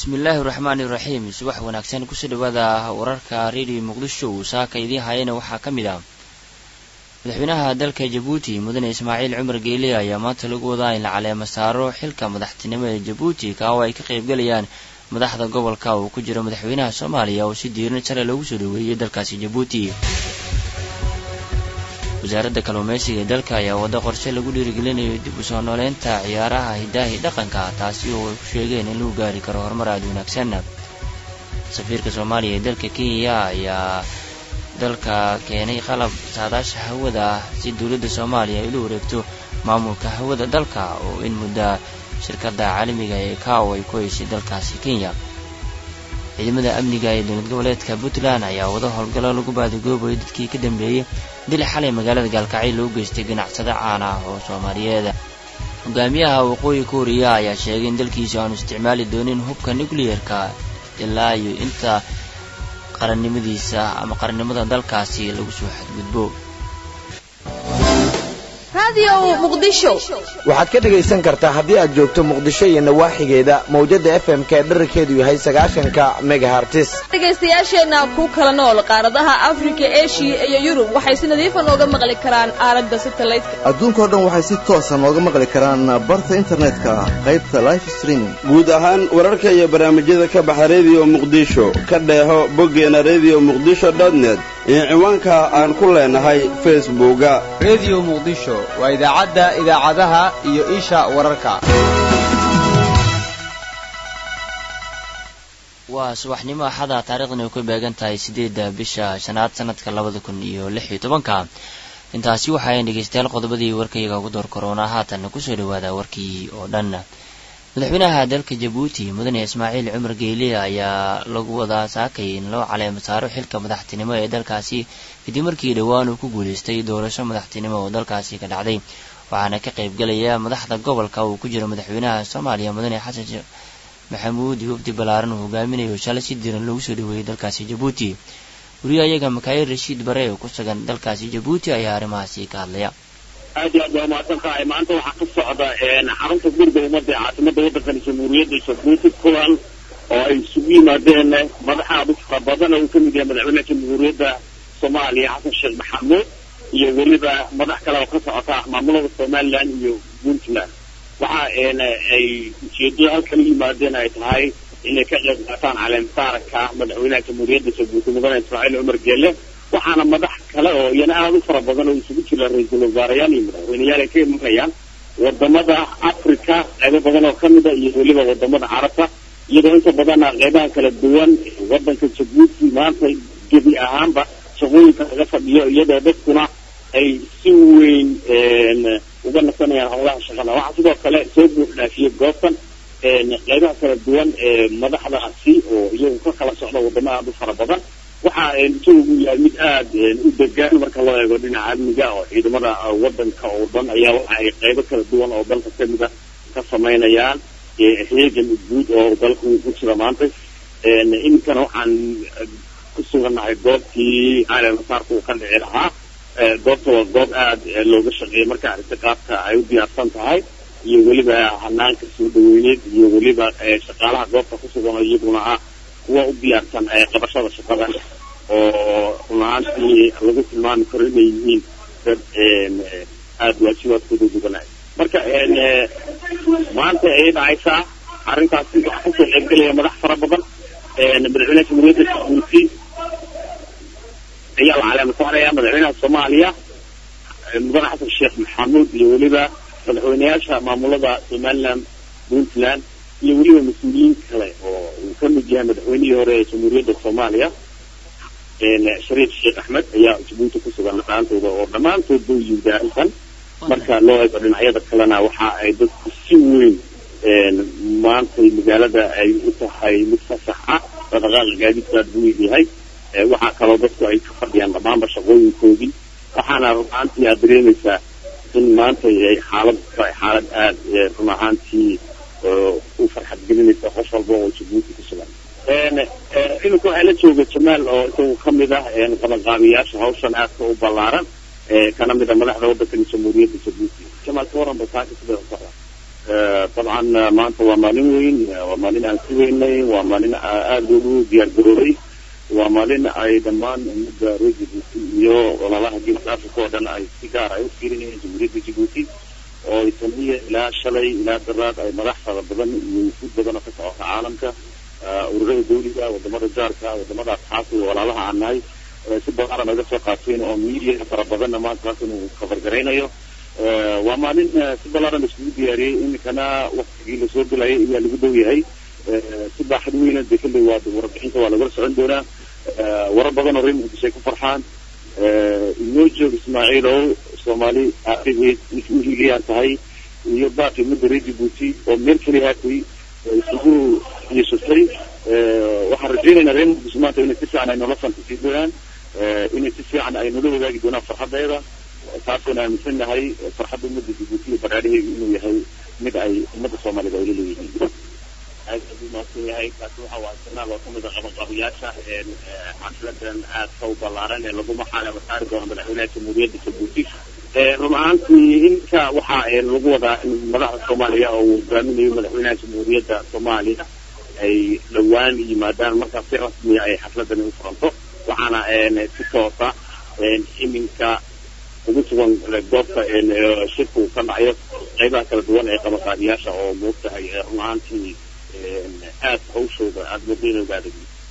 bismillaahi raxmaani iraxiim subax wanaagsan kusoo dhawaada wararka radio muqdisho saaka idiin hayana waxaa ka mid ah madaxweynaha dalka jabuuti mudane ismaaciil cumar geele ayaa maanta lagu wadaa in la caleemo saaro xilka madaxtinimo ee jabuuti ka oo ay ka qaybgalayaan madaxda gobolka uu ku jiro madaxweynaha soomaaliya oo si diiran shalay loogu soo dhaweeyey dalkaasi jabuuti wasaaradda kalluumeysiga ee dalka ayaa waddo qorshe lagu dhiirigelinayo dib u soo nooleynta ciyaaraha hidaahi dhaqanka taasi oo ay ku sheegeen in lagu gaari karo horumar aada wanaagsan safiirka soomaaliya ee dalka kenya ayaa dalka keenay qalab saadaasha hawada ah si dowladda soomaaliya ay ula wareegto maamulka hawada dalka oo in mudda shirkadda caalamiga ee kao ay ku haysay dalkaasi kenya ciidamada amniga ee dowlad goboleedka puntland ayaa wada howlgallo lagu baadigoobayo dadkii ka dambeeyey dil xalay magaalada gaalkacyo loo geystay ganacsado caan ah oo soomaaliyeed hogaamiyaha waqooyi kuuriya ayaa sheegay in dalkiisa aanu isticmaali doonin hubka nucleerka ilaa iyo inta qarannimadiisa ama qarannimada dalkaasi lagu soo xadgudbo waxaad ka dhegaysan kartaa haddii aad joogto muqdisho iyo nawaaxigeeda mawjada f m ka dherarkeedu yahay sagaashanka megahartis dhegaystayaasheenna ku kala nool qaaradaha afrika eshiya iyo yurub waxay si nadiifa nooga maqli karaan aalada satelliteka adduunkao dhan waxay si toosa nooga maqli karaan barta internetka qaybta life streaming guud ahaan wararka iyo barnaamijyada ka baxa rediyo muqdisho ka dheeho boggeena rediyo muqdisho dotnet iyo ciwaanka aan ku leenahay facebooka rediyo muqdisho waa idaacadda idaacadaha iyo isha wararka waa subaxnimo axada taarikhdan ay ku beegan tahay siddeedda bisha shanaad sanadka labada kun iyo lix iyo tobanka intaasi waxaayan dhegeystayaal qodobadii warkayaga ugu door koroona haatanna kusoo dhawaada warkii oo dhan madaxweynaha dalka jabuuti mudane ismaaciil cumar geyle ayaa lagu wadaa saakay in loo caleemo saaro xilka madaxtinimo ee dalkaasi kadib markii dhowaan uu ku guulaystay doorasho madaxtinimo oo dalkaasi ka dhacday waxaana ka qaybgalaya madaxda gobolka uu ku jiro madaxweynaha soomaaliya mudane xasan sheekh maxamuud wafdi ballaaran uu hogaaminayo shalay si diran loogu soo dhaweeyey dalkaasi jabuuti wariye ayaga makaayil rashiid bare oo ku sugan dalkaasi jabuuti ayaa arrimahaasi ka hadlaya aad iyo aad waa mahadsan tahay maanta waxaa ka socda xarunta guriga ummadda ee caasimada waddankan jamhuuriyadda jabuuti kulan oo ay isugu yimaadeen madaxa aad u fara badan oo uu ka mid yahay madaxweynaha jamhuuriyadda soomaaliya xasan sheekh maxamuud iyo weliba madax kale oo ka socota maamulada somaliland iyo puntland waxa ay ujeedada halkan u yimaadeen ay tahay inay ka qayb qaataan caleemsaarka madaxweynaha jamhuuriyadda jabuuti mudane ismaaciil cumar geelle waxaana madax kale oo iyana aada u fara badan oo isugu jira ra-iisul wasaarayaal iyo madaxweyneyaal ay ka imanayaan wadamada africa qaybo badan oo ka mida iyo weliba wadamada carabta iyadoo inta badana qaybaha kala duwan wadanka jabuuti maanta gebi ahaanba shaqooyinka laga fadhiyo iyadoo dadkuna ay si weyn uga nasanayaan howlaha shaqada waxaa sidoo kale soo buux dhaafiyey goobtan qaybaha kala duwan ee madaxdaasi oo iyagu ka kala socda wadamo aada u fara badan waxa jawigu yahay mid aada u degaan marka loo eego dhinaca amniga oo ciidamada wadanka oo dhan ayaa waxa ay qaybo kala duwan oo dalka kamida ka samaynayaan heegan guud oo dalka uu ku jira maanta iminkana waxaan ku sugannahay goobtii caalemasaarka uu ka dhici lahaa goobta waa goob aada looga shaqeeyay marka arrinta qaabka ay u diyaarsan tahay iyo weliba hanaanka soo dhaweyneed iyo weliba shaqaalaha goobta ku sugan oo iyaguna ah kuwa u diyaarsan qabashada shaqada oo run ahaantii lagu tilmaami karo inay yihiin dad aada waajibaadkooda duganay marka maanta ay dhacaysaa arrintaasi waxaa kasoo qaybgelaya madax fara badan madaxweynaha jamhuuriyadda jabuuti ayaa la caleema saaraya madaxweynaha soomaaliya mudane xasan sheekh maxamuud iyo weliba madaxweyneyaasha maamulada somaliland puntland iyo weliba mas-uuliyiin kale oo uu ka mid yahay madaxweynihii hore ee jamhuuriyadda soomaaliya shariif sheekh axmed ayaa jabuuti ku sugan dhammaantooda oo dhammaantoodba u yimid arrintan marka loo eego dhinacyada kalena waxa ay dadku si weyn maantay magaalada ay u tahay mid fasax ah dhaqdhaqaaqa gaadiidka aad buu yahay waxaa kaloo dadku ay ka fadhiyaan dhammaanba shaqooyinkoodii waxaana run ahaantii aad dareemaysaa in maanta ay xaalad tahay xaalad aada run ahaantii u farxad gelinaysa qof walba oo jabuuti ku sugan iminka waxaa la jooga jamaal oo isagu ka mid ah qabanqaabiyaasha hawshan aadka u ballaaran kana mid a madaxda waddankani jamhuuriyadda jabuuti jamaal ka waran basaaka sida u socda dabcan maanta waa maalin weyn waa maalin aan si weynay waa maalin aada loogu diyaar garoobay waa maalin ay dhammaan ummadda reer jabuuti iyo walaalaha geeska africa oo dhan ay si gaar ay u fiirinayeen jamhuuriyadda jabuuti oo itaniya ilaa shalay ilaa daraad ay madax fara badan iyo wufuud badan oo ka socota caalamka ururada dawliga wadamada jaarka wadamada asxaabta iyo walaalaha aan nahay si badan naga soo qaateen oo media fara badanna maanta taas inuu kabargaraynayo waa maalin si balaaran iskugu diyaariyey iminkana waktigii lasoo gelayay ayaa lagu dhow yahay si baaxad weyna de kalley waa warbixinta waa lagala socon doonaa warar badan oo reer muqdisho ay ku farxaan inoo joog ismaaciilow soomaali aabaheed inka u hiiliyaan tahay iyo baaqi ummadda reer jabuuti oo meel keliya haatay isugu yeeshatay waxaan rajaynaynaa reer muqdisho maanta inay si fiican ay noola fantasii doonaan inay si fiican ay noola wadaagi doonaan farxaddeeda taasaan aaminsan nahay farxadda ummadda jabuuti iyo baraadhaheedu inuu yahay mid ay ummadda soomaalida ay la leeyihiin mahadsan yahay kaasi waxa waa sanaal oo kamid a qabanqaabiyaasha xafladan aadka u ballaaran ee lagu maxaanaba saari doono madaxweynaha jamhuuriyadda jabuuti run ahaantii inka waxaa lagu wadaa in madaxda soomaaliya oo uu hogaaminayo madaxweynaha jamhuuriyadda soomaaliya ay dhowaan yimaadaan markaas si rasmiya ay xafladani u furanto waxaana si toosa iminka ugu sugan goobta shirka uu ka dhacayo qaybaha kala duwan ee qabanqaabiyaasha oo moogtahay run ahaantii aad hawshooda aada mudayna ogaada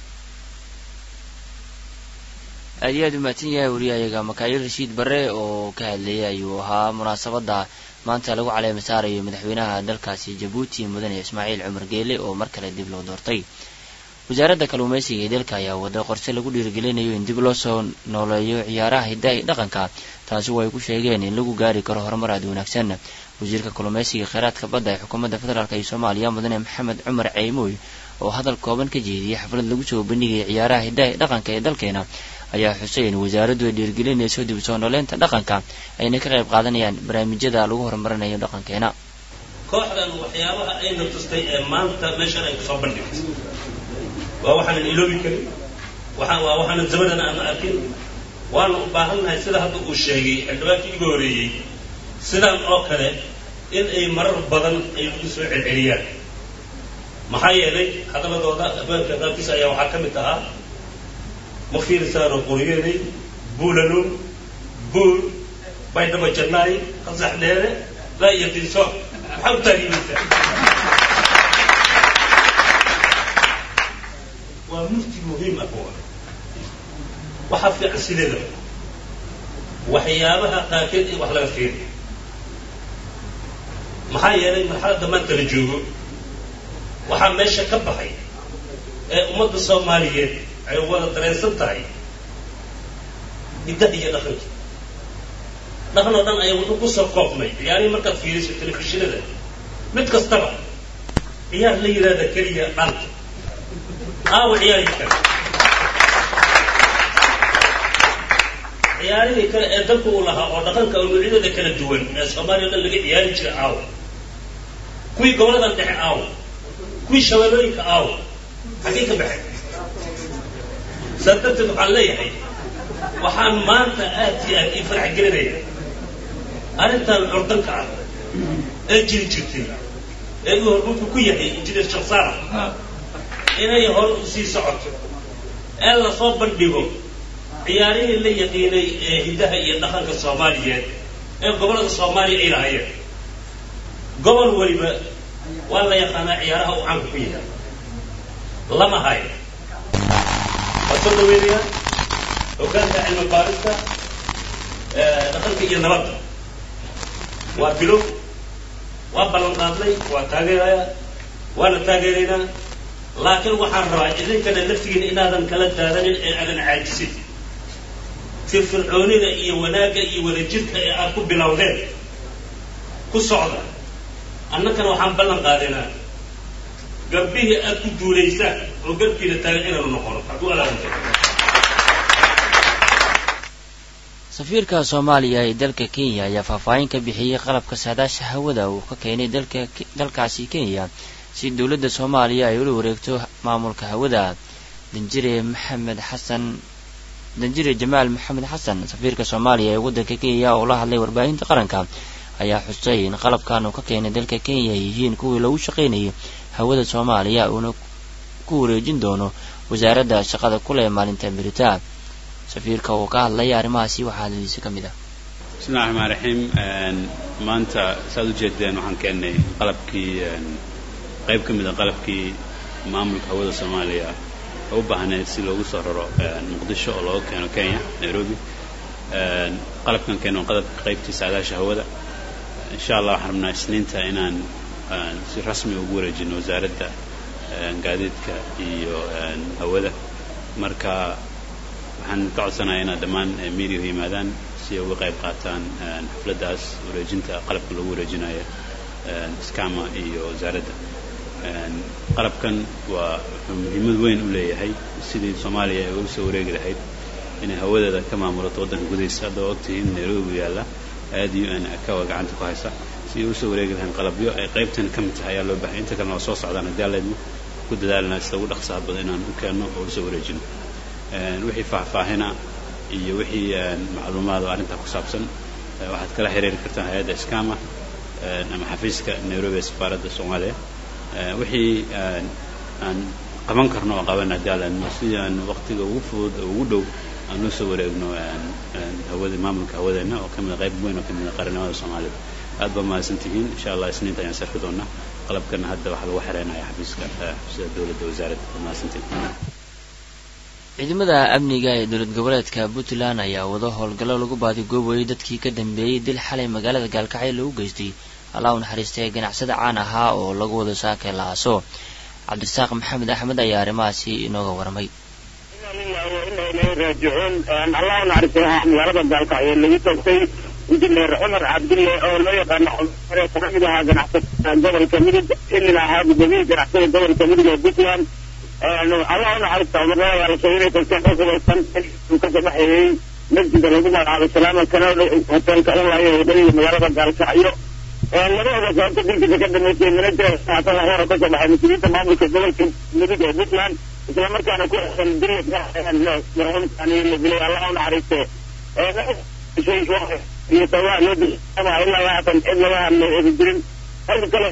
aad iyo aad u mahadsan yahay wariyahayaga makaayil rashiid barre oo ka hadlayay ayuu ahaa munaasabadda maanta lagu caleema saarayo madaxweynaha dalkaasi jabuuti mudane ismaaciil cumar geele oo mar kale dib loo doortay wasaaradda kalluumaysiga ee dalka ayaa wada qorse lagu dhiirigelinayo in dib loo soo nooleeyo ciyaaraha hiddaha iyo dhaqanka taasi oo ay ku sheegeen in lagu gaari karo horumar aad wanaagsan wasiirka kalluumaysiga kheyraadka badda ee xukuumadda federaalk iyo soomaaliya mudane maxamed cumar ceymooy oo hadal kooban ka jeediyay xaflad lagu soo bandhigaya ciyaaraha hiddaha iyo dhaqanka ee dalkeena ayaa xusay in wasaaraddu ay dhiirigelinayso dib soo nooleynta dhaqanka ayna ka qayb qaadanayaan barnaamijyada lagu horumarinayo dhaqankeena kooxdan waxyaabaha ayna tustay ee maanta meeshan ay kusoo bandhigtay waa waxaanan iloobi karin waa waa waxaanan zamanan aan arkin waana u baahannahay sida hadda uu sheegay xildhibaankii iga horeeyey sidaan oo kale in ay marar badan ay lagu soo celceliyaan maxaa yeelay hadaladooda abwaanka qaabkiisa ayaa waxaa ka mid ahaa ma fiirisaano qoryeelay buulalun buul baydhaba jannaay qasax dheere laa iyo dinsoor maxaa u taariibaysaa waa mufti muhiim ah kuwa waxaa fiican sideeda waxyaabaha qaarkeed in wax laga fiiri maxaa yeelay marxaladda maanta la joogo waxaa meesha ka baxay ee ummadda soomaaliyeed ay wada dareensan tahay hiddaha iyo dhaqanka dhaqan oo dhan ayaa wuxuu kusoo koobnay ciyaarihii markaad fiiriso telefishinada mid kastaba ciyaar la yidhaahda keliya dhanta aawa ciyaarihii kale ciyaarihii kale ee dalka uu lahaa oo dhaqanka oo noocyadooda kala duwan ee soomaaliya o dhan laga ciyaari jiray aawa kuwii goboladan dhexe aawa kuwii shabeellooyinka aawa xaggay ka baxay saas darteed waxaan leeyahay waxaan maanta aad iyo aad ii farax gelinaya arrintan curdanka ah ee jiri jirtay ee uu hormuudku ku yahay injineer shaksaara inay hore u sii socoto ee lasoo bandhigo ciyaarihii la yaqiinay ee hiddaha iyo dhaqanka soomaaliyeed ee gobollada soomaaliya ay lahayeen gobol weliba waa la yaqaanaa ciyaaraha uu caanka ku yahay lama hayo waa soo dhaweynaya hogaanka cilmi baarista dhaqanka iyo nabadda waa bilow waa ballan qaadnay waa taageeraya waana taageeraynaa laakiin waxaan rabaa idinkana laftigiina inaadan kala daadanin ee aadan caajisin firfircoonida iyo wanaagga iyo wadajirka ee aad ku bilowdeen ku socda annakana waxaan ballan qaadaynaa garbihii aad ku duulaysaan oo garbiina taagan inaanu noqono hadduu alaanta safiirka soomaaliya ee dalka kenya ayaa faahfaahin ka bixiyey qalabka saadaasha hawada uu ka keenay dalka dalkaasi kenya si dowladda soomaaliya ay ula wareegto maamulka hawada danjire maxamed xasan danjire jamaal maxamed xasan safiirka soomaaliya ee waddanka kenya oo la hadlay warbaahinta qaranka ayaa xusay in qalabkan uu ka keenay dalka kenya ay yihiin kuwii lagu shaqaynayay hawada soomaaliya uuna ku wareejin doono wasaaradda shaqada kule maalinta beritaan safiirka uu ka hadlay arrimahaasi waxaa hadladiisa ka mid ah bismillahi raxmaan raxiim maanta saaad ujeedeen waxaan keennay qalabkii qayb ka mid a qalabkii maamulka hawada soomaaliya oo u baahneed si loogu soo raro muqdisho oo looga keeno kenya nairobi qalabkan keeno qalabka qaybtii saadaasha hawada insha allah waxaan rabnaa isniinta inaan si rasmi ugu wareejino wasaaradda gaadiidka iyo hawada marka waxaan ka codsanayaa inaad dhammaan media u yimaadaan si ay uga qayb qaataan xafladdaas wareejinta qalabka lagu wareejinayo skama iyo wasaaradda qalabkan waa wuxuu muhiimad weyn u leeyahay sidii soomaaliya ay uga soo wareegi lahayd inay hawadeeda ka maamulato waddanka gudihiisa hadda waa ogtihiin nairobi yaalla aad u n akawa gacanta ku haysa si ay usoo wareegi lahayn qalabyo ay qaybtan ka mid tahay ayaa loo bahay inta kalena waa soo socdaan haddii alleedmo ku dadaalna sida ugu dhaqsaha badan inaan u keenno oo usoo wareejino wixii faahfaahina iyo wixii macluumaad oo arrintaa ku saabsan waxaad kala xiriiri kartaan hay-adda skama ama xafiiska nairobi ee safaaradda soomaaliya wixii aan qaban karno oo qaban haddii alleedmo sidii aan waqtiga ugu fudud oo ugu dhow aan noo soo wareegno hawada maamulka hawadeenna oo ka mid a qayb weyn oo ka mid a qaranimada soomaalida aad baa mahadsan tihiin insha allah isniinta ayaan sarki doonaa qalabkana hadda waxaa lagu xereynaya xafiiska xafiisyada dowladda wasaaradda waa mahadsantihiin ciidamada amniga ee dowlad goboleedka puntland ayaa wado howlgallo lagu baadigoobayay dadkii ka dambeeyey dil xalay magaalada gaalkacyo lagu geystay allah u naxariistay ganacsada caan ahaa oo lagu wado saakay la aaso cabdirasaaq maxamed axmed ayaa arrimahaasi inooga warmay raajicuun allah u naxariistay waxaa magaalada gaalkacyo lagu toogtay injineer cumar cabdille oo loo yaqaano cumare ka mid ahaa ganacsatada gobolka midug ilin ahaa gudoomiyihii ganacsatada gobolka midug ee puntland allah u naxariista cumarada ayaa la sheegay inay tagteen dhul hubaysan uu ka sabaxayey masjida lagu magacaabay salaama kana hoteelka ulaayo wadadii magaalada gaalkacyo labadooda sababta dilkiisa ka dhameysay mana jira haatan hore ka soo baxay mas-uuliyiinta maamulka gobolka midug ee puntland isla markaana ku xesan dilka marxuumkani la dilay allah u naxariiste iyo sabaa loo dilama ilaa haatan cid laga hadlay aysan jirin halka kale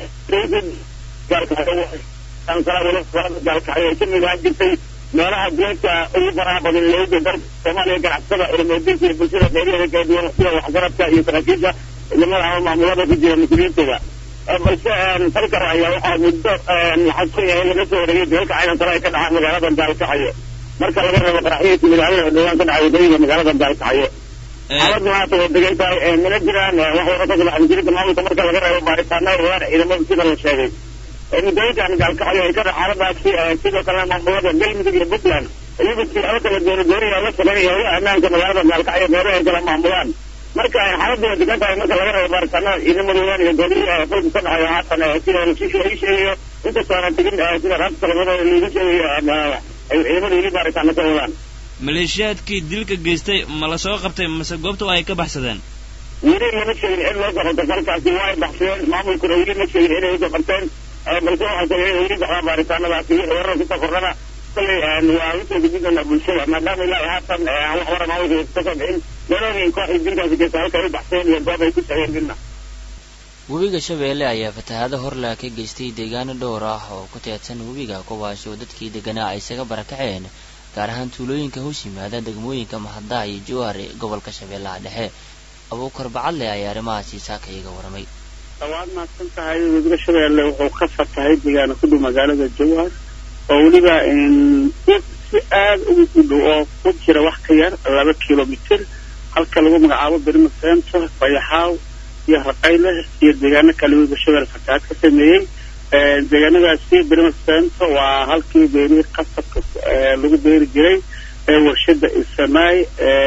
gaalkacyo ay ka mid ahaan jirtay meelaha duleedka ugu faraha badan looga dalka soomaaliya ganacsatada cilmoodinka iyo bulshada qeybaheeda kala duwan sida waxgaradka iyo saraakiisha ciidamada ama maamulada ku jira mas-uuliyiintooda balse halkan ayaa waxaa muddo laxadsan yahay laga soo wareegay dalalka caynan kale ay ka dhacaan magaalada gaalkacyo marka laga reebo qaraxyadii midaamada dhawaan ka dhacay wadooyinka magaalada gaalkacyo xaaladdu haata waa degan tahay mana jiraan wax wara ka soo mas-uuliyiinta maamulka marka laga reebo baaritaanada wadaan ciidamada sida la sheegay muddooyinkan gaalkacyo ay ka dha xaaladaasi sidoo kalena maamulada galmudug iyo puntland iyagu siyaabo kala gooni gooniya la sameynaya howlaha ammaanka magaalada gaalkacyo meelaha ay kala maamulaan marka xaaladdu waa degan tahay marka laga reebo baaritaanada ciidamadoodan iyo goolihii qolka ka dhacayo haatan sida heshiisha ay sheegayo inkastoo aanan tegin sida raabta labadooda lagu sheegayo ay ciidamadu weli baaritaano ka wadaan maleeshiyaadkii dilka geystay ma la soo qabtay mase goobta ay ka baxsadeen weli lama sheegin cid loo soo qabtay falkaasi waa ay baxsadeen maamulkuna weli ma sheegin inay usoo qabteen balse waxaa sheegay inay weli baxdaan baaritaanadaasi wixii warar kusoo kordhana kolley waa usoo gudbin doonaa bulshada maadaama ilaa haatan wax wara maamulka kasoo bixin meelooyin kooxdii dilkaasi geysta halka ay u baxsadeen iyo goob ay ku socdeen midna webiga shabeelle ayaa fatahaado horlaa ka geystay deegaano dhowr ah oo ku teedsan webiga kuwaasi oo dadkii deganaa ay isaga barakaceen gaar ahaan tuulooyinka hoos yimaada degmooyinka mahaddaa iyo jowhar ee gobolka shabeellaha dhexe abuukar bacadle ayaa arrimahaasi saaka iga waramay waad mahadsan tahay webiga shabeelle wuxuu ka fatahay deegaano ku dhow magaalada jowhar oo weliba si aad ugu dhow oo ku jira wax ka yar laba kilomitir halka lagu magacaabo berima center bayaxaaw iyo raqayle iyo deegaano kale webiga shabeelle fatahaad ka sameeyey deegaanadaasi berima center waa halkii beerihii qasabka lagu beeri jiray warshada isamaay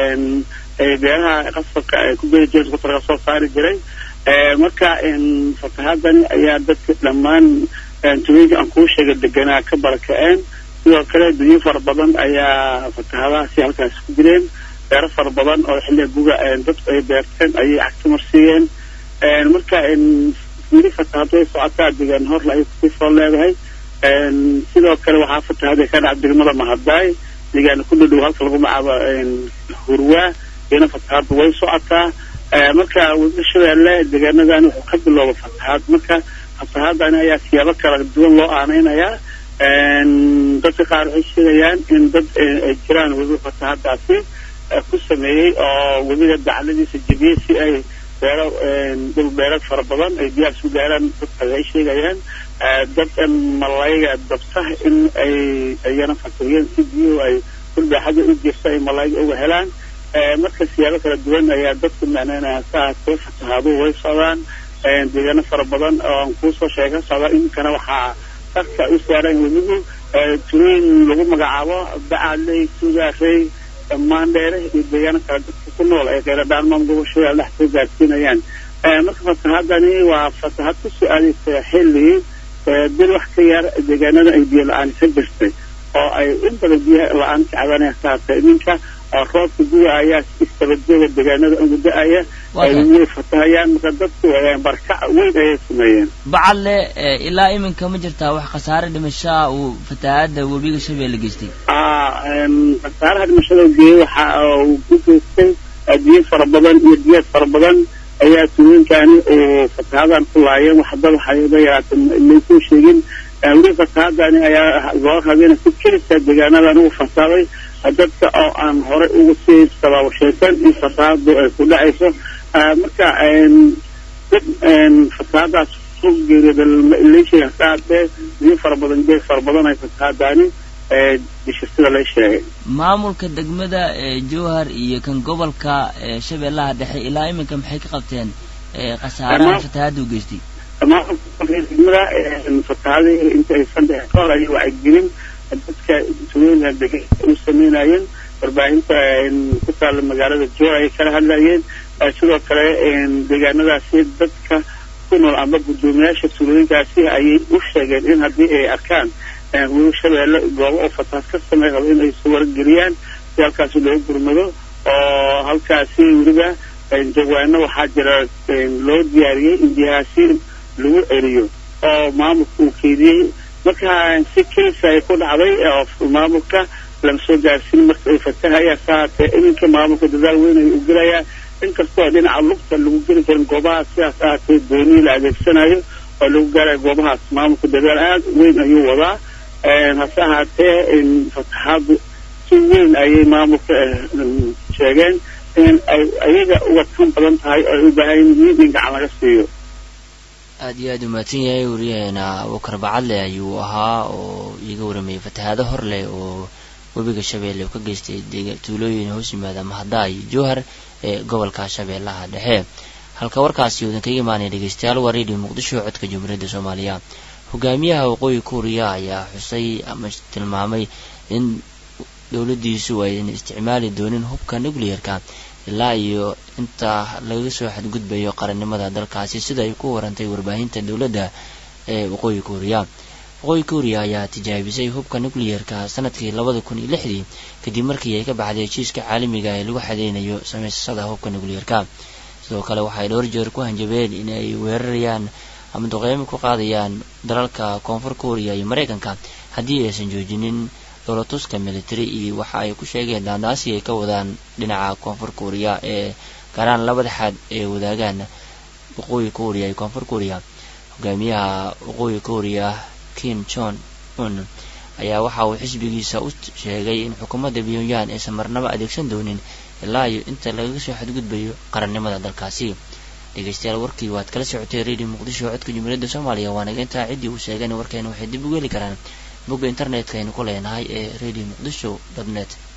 beeraha qasabka ay ku beeri jireen kutarka soo saari jiray marka fatahaadani ayaa dadka dhammaan tuulooyinka aan kuu sheegay deganaa ka barakaceen sidoo kale dunyo fara badan ayaa fatahaadahaasi halkaas ku jireen beero fara badan oo xilliga guga dadku ay beerteen ayay cagtimarsiiyeen marka weli fatahaad way socotaa deegaan horla ay kusii soo leedahay sidoo kale waxaa fatahaad ka dhaca degmada mahadaay deegaana ku dhadhow halka lagu magacaabo hurwaa iyana fatahaadda way socotaa marka webiga shabeelle deegaanadan wuxuu ka bilowda fatahaad marka fatahaadani ayaa siyaabo kala duwan loo aaneynayaa dadka qaar waxay sheegayaan in dad ay jiraan webiga fatahaadaasi ku sameeyey oo webiga dacladiisa jebiyey si ay beero dhul beereed fara badan ay biyaha isu gaaraan dadka waxay sheegayaan dad malayga dabta in ay ayana fakiriyeen si biyuhu ay dhul baaxada u jirta ay malayga uga helaan marka siyaabo kala duwan ayaa dadku macneynaya saasee fatahaadu way socdaan deegaano fara badan oo aan kuusoo sheega socda iminkana waxaa dadka u saaran webigu tulooyin lagu magacaabo bacadley sugaarey maandheere iyo deegaano kale dadka ku nool ay kheyradhaan maamulgobashada dhex soo gaarsiinayaan marka fatahaadani waa fatahad ku soo aadaysa xilli bil wax ka yar deegaanada ay biyo la-aan ka jirtay oo ay in badan biyo la-aan ka cabanaya saata iminka roobka guga ayaa istabadjooga deegaanada ugu da-aya way fatahayaan marka dadku barkac weyn ayay sameeyeen bacadle ilaa iminka ma jirtaa wax khasaare dhimashaa uu fatahaada webiga shabeelle geystay khasaaraha dhimashada geeyey waxa uu ku geystay biyo fara badan iyo biyaad fara badan ayaa tuulooyinkani uu fatahadan ku laayeen wax dad waxayba yaraatay laysoo sheegin weli fatahaadani ayaa loo rabina si kelisa deegaanadan uu fasaaday dadka oo aan horey ugu sii tabaabashaysan in fatahaadu ay ku dhacayso marka dad fatahaadaas ku geeriyada leesheega hasaatee biyo fara badan beer fara badan ay fatahaadani disha sida la sheegay maamulka degmada jowhar iyo kan gobolka shabeellaha dhexe ilaa iminka maxay ka qabteen khasaaraha fatahaada u geystay degmada fatahaada inta aysan dhexin kahor ayay wacyigelin dadka tuulooyinka degan u sameynayeen warbaahinta ku taalla magaalada jowhar ayay kala hadlayeen sidoo kale deegaanadaasi dadka ku nool amba guddoomiyaasha tuulooyinkaasi ayay u sheegeen in haddii ay arkaan webi shabeelle goobo oo fatahaad ka samey rabo in ay soo wargeliyaan si halkaasi loogu gurmado oo halkaasi weliba jawaano waxaa jira loo diyaariyey in biyahaasi lagu celiyo oo maamulka uu keydiyey marka si kelisa ay ku dhacday oo maamulka lama soo gaarsiin marka ay fatahaya saatee iminka maamulka dadaal weyn ay u gelayaa inkastoo dhinaca lugta lagu geli karin goobahaas sidaas ahaatee doonii la adeegsanayo oo lagu gaarayo goobahaas maamulka dadaal aad weyn ayuu wadaa hase ahaatee fatahaadu si weyn ayay maamulka sheegeen in ay ayaga uga tan badan tahay oo ay u baahan yihiin in gacan laga siiyo aada iyo aada u mahadsan yahay wariyaheena abukar bacadle ayuu ahaa oo iiga waramayay fatahaado hor leh oo webiga shabeelle uu ka geystay tuulooyin hoos yimaada mahada iyo jowhar ee gobolka shabeellaha dhexe halka warkaasi uudan kaga imaanaya dhegeystayaal waa radio muqdisho codka jumhuuriyadda soomaaliya hogaamiyaha waqooyi kuuriya ayaa xusay ama tilmaamay in dowladdiisu aydan isticmaali doonin hubka nuclearka ilaa iyo inta laga soo xadgudbayo qarannimada dalkaasi sida ay ku warantay warbaahinta dowladda ee waqooyi kuuriya waqooyi kuuriya ayaa tijaabisay hubka nuclearka sanadkii labada kun iyo lixdii kadib markii ay ka baxday heshiiska caalamiga ee lagu xadeynayo samaysashada hubka nuclearka sidoo kale waxay dhowr jeer ku hanjabeen in ay weerarayaan ama duqeymo ku qaadayaan dalalka koonfur kuuriya iyo maraykanka haddii aysan joojinin dowlatuska military iyo waxa ay ku sheegeen daandaasi ay ka wadaan dhinaca koonfur kuuriya ee gaaraan labada xad ee wadaagaan waqooyi kuuriya iyo koonfur kuuriya hogaamiyaha waqooyi kuuriya kim jon un ayaa waxa uu xisbigiisa u sheegay in xukuumadda pyongyang aysan marnaba adeegsan doonin ilaa iyo inta lagaga soo xadgudbayo qarannimada dalkaasi dhegeystayaal warkii waad kala socotay radio muqdisho codka jumhuuriyadda soomaaliya waanaga intaa ciddii uu sheegeen warkeena waxay dib ugu heli karaan bogga internetka aynu ku leenahay ee radio muqdisho dot net